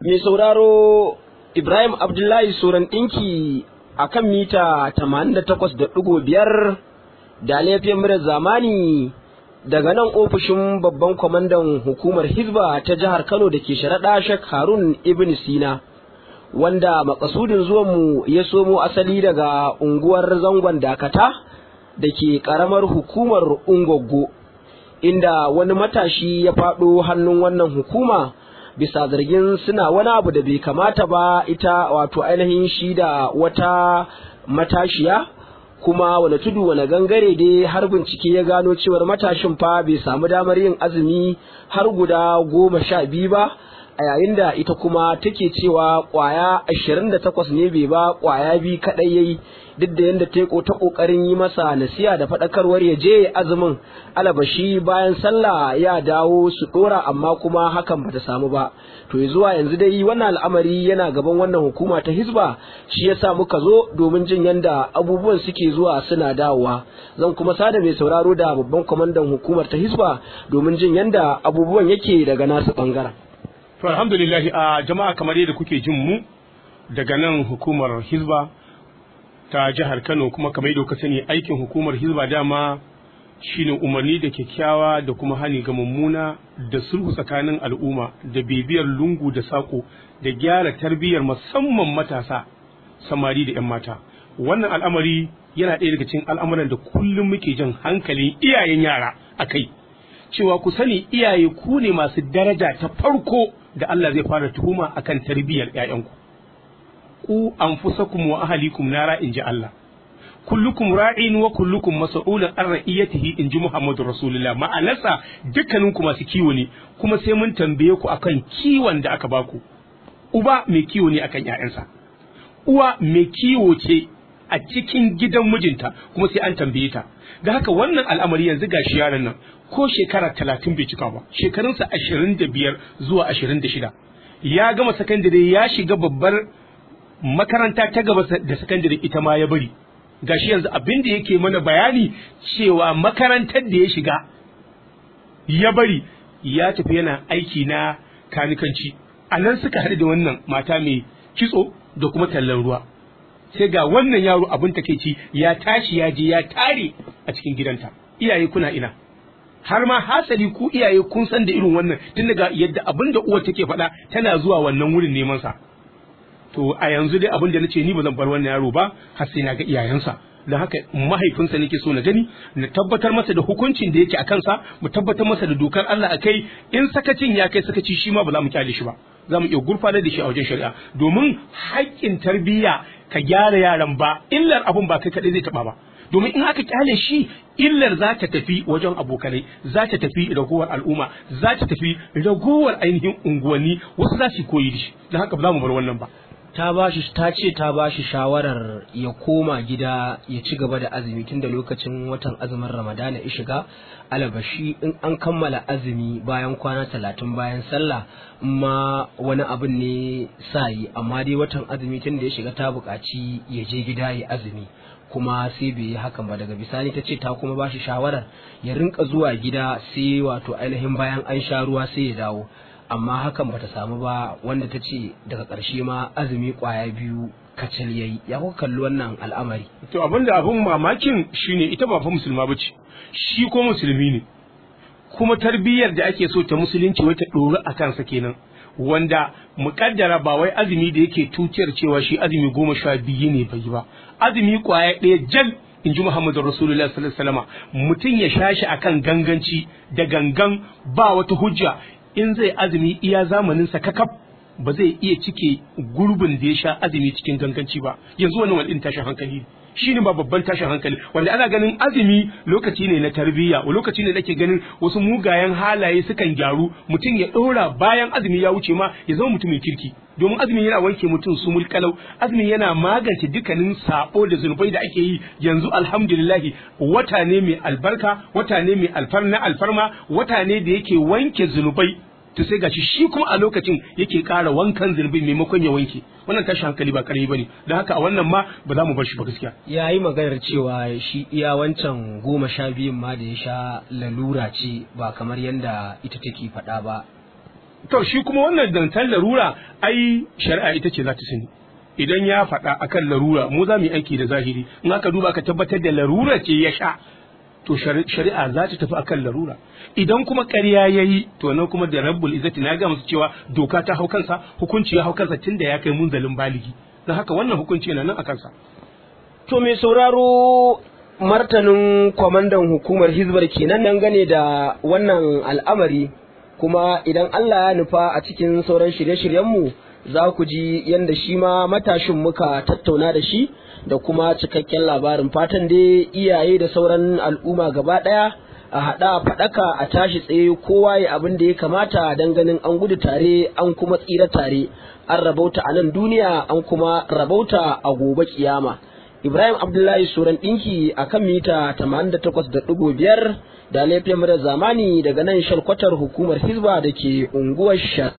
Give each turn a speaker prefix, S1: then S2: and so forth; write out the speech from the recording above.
S1: Mai sauraro Ibrahim Abdullahi Suran ɗinki a kan mita 88.5 da laifin mura zamani daga nan ofishin babban kwamandan hukumar Hizba ta jihar Kano da ke sharaɗa Shek Harun Ibn Sina. Wanda makasudin zuwanmu ya somo asali daga unguwar zangon dakata da ke ƙaramar hukumar Ungoggo, inda wani matashi ya faɗo hannun wannan hukuma. bisa zargin suna wani abu da bai kamata ba ita wato ainihin shi da wata matashiya kuma wani tudu wani gangare dai har bincike ya gano cewar matashin fa bai samu damar yin azumi har guda goma sha biyu ba a yayin da ita kuma take cewa kwaya ashirin da takwas ne bai ba kwaya biyu kaɗai yayi duk da yadda ta ta kokarin yi masa nasiya da faɗakarwar ya je azumin alabashi bayan sallah ya dawo su ɗora amma kuma hakan bata samu ba to zuwa yanzu dai wannan al'amari yana gaban wannan hukuma ta hizba shi yasa muka zo domin jin yadda abubuwan suke zuwa suna dawowa zan kuma sada mai sauraro da babban kwamandan hukumar ta hizba domin jin yadda abubuwan yake daga nasu bangaren
S2: to alhamdulillah a jama'a kamar yadda kuke jin mu daga nan hukumar hizba ta jihar Kano kuma kamar yadda ka sani aikin hukumar Hizba dama shine umarni da kyakkyawa da kuma hani ga mummuna da sulhu tsakanin al'umma da bibiyar lungu da sako da gyara tarbiyyar musamman matasa samari da 'yan mata wannan al'amari yana ɗaya daga cikin al'amuran da kullum muke jan hankalin iyayen yara a kai cewa ku sani iyaye ku ne masu daraja ta farko da Allah zai fara tuhuma akan tarbiyyar 'ya'yanku ku anfusakum wa ahlikum nara in ji Allah kullukum ra'in wa kullukum mas'ulun an ra'iyatihi in ji Muhammadu Rasulullah ma'anarsa dukkaninku masu kiwo ne kuma sai mun tambaye ku akan kiwon da aka baku uba mai kiwo ne akan ƴaƴansa uwa mai kiwo ce a cikin gidan mijinta kuma sai an tambaye ta da haka wannan al'amari yanzu gashi yaron nan ko shekara talatin bai cika ba shekarunsa ashirin da biyar zuwa ashirin da shida ya gama sakandare ya shiga babbar makaranta ta gaba da sakandare ita ma ya bari gashi yanzu abin da yake mana bayani cewa makarantar da ya shiga ya bari ya tafi yana aiki na kanikanci a nan suka haɗu da wannan mata mai kitso da kuma tallan ruwa sai ga wannan yaro abin takeici ya tashi ya je ya tare a cikin gidanta iyaye kuna ina har ma hasali ku iyaye kun san da irin wannan tun daga yadda abin da uwa take faɗa tana zuwa wannan wurin neman sa to a yanzu dai abin da nace ni ba zan bar wannan yaro ba har sai na ga iyayensa don haka mahaifinsa nake so na gani na tabbatar masa da hukuncin da yake a kansa mu tabbatar masa da dokar Allah a kai in sakacin ya kai sakaci shi ma ba za mu kyale shi ba za mu iya gurfanar da shi a wajen shari'a domin haƙƙin tarbiyya ka gyara yaran ba illar abun ba kai kaɗai zai taɓa ba domin in aka kyale shi illar za ta tafi wajen abokanai za ta tafi ragowar al'umma za ta tafi ragowar ainihin unguwanni wasu za su koyi da shi don haka ba za mu bar wannan ba
S1: ta bashi ta ce ta bashi shawarar ya koma gida ya ci gaba da azumi tunda lokacin watan azumin ramadana ya shiga alabashi in an kammala azumi bayan kwana talatin bayan sallah ma wani abin ne sa yi amma dai watan azumi tunda ya shiga ta buƙaci ya je gida ya azumi kuma sai bai yi hakan ba daga bisani ta ce ta kuma bashi shawarar ya rinka zuwa gida sai wato ainihin bayan an sha ruwa sai ya dawo amma hakan bata samu ba wanda ta ce daga ƙarshe ma azumi ƙwaya biyu kacal yayi ya kuka kalli wannan al'amari
S2: to abinda abin mamakin shine ita ba fa musulma bace shi ko musulmi ne kuma tarbiyyar da ake so ta musulunci wai ta ɗori a kansa kenan wanda muƙaddara ba wai azumi da yake tuciyar cewa shi azumi goma sha biyu ne bai ba azumi ƙwaya ɗaya jal in ji Muhammadu Rasulullah sallallahu alaihi wasallam mutum ya sha shi akan ganganci da gangan ba wata hujja in zai azumi iya zamaninsa kakaf ba zai iya cike gurbin da ya sha azumi cikin ganganci ba yanzu wani wani tashin hankali shi ne ba babban tashin hankali wanda ana ganin azumi lokaci ne na tarbiyya lokaci ne nake ganin wasu mugayen halaye sukan gyaru mutum ya ɗora bayan azumi ya wuce ma ya zama mutumin kirki domin azumi yana wanke mutum su mulkalau azumi yana magance dukkanin sabo da zunubai da ake yi yanzu alhamdulillahi wata ne mai albarka wata ne mai alfarna alfarma wata ne da yake wanke zunubai to sai gashi shi kuma a lokacin yake ƙara wankan zunubi maimakon ya wanke wannan tashi hankali ba karami bane don haka a wannan ma ba za mu bar shi ba gaskiya
S1: ya yi maganar cewa shi iya wancan goma sha biyun ma da ya sha lalura ce ba kamar yadda ita take faɗa ba
S2: to shi kuma wannan dantan larura ai shari'a ita ce za ta sani idan ya faɗa akan larura mu za mu yi aiki da zahiri in aka duba ka tabbatar da larura ce ya sha to shari'a za ta tafi akan larura idan kuma ƙarya ya yi to nan kuma da rabbul izzati na ga musu cewa doka ta hau kansa hukunci ya hau kansa tun da ya kai munzalin baligi don haka wannan hukunci yana nan a kansa
S1: to mai sauraro martanin kwamandan hukumar hizbar kenan dangane da wannan al'amari kuma idan Allah ya nufa a cikin sauran shirye-shiryenmu za ku ji yadda shi ma matashin muka tattauna da shi da kuma cikakken labarin fatan dai iyaye da sauran al'umma gaba ɗaya a haɗa faɗaka a tashi tsaye kowa ya abin da ya kamata don ganin an gudu tare an kuma tsira tare an rabauta a nan duniya an kuma rabauta a gobe kiyama ibrahim abdullahi suran ɗinki a kan mita 88.5 da laifin zamani daga nan shalkwatar hukumar hizba da ke unguwar sha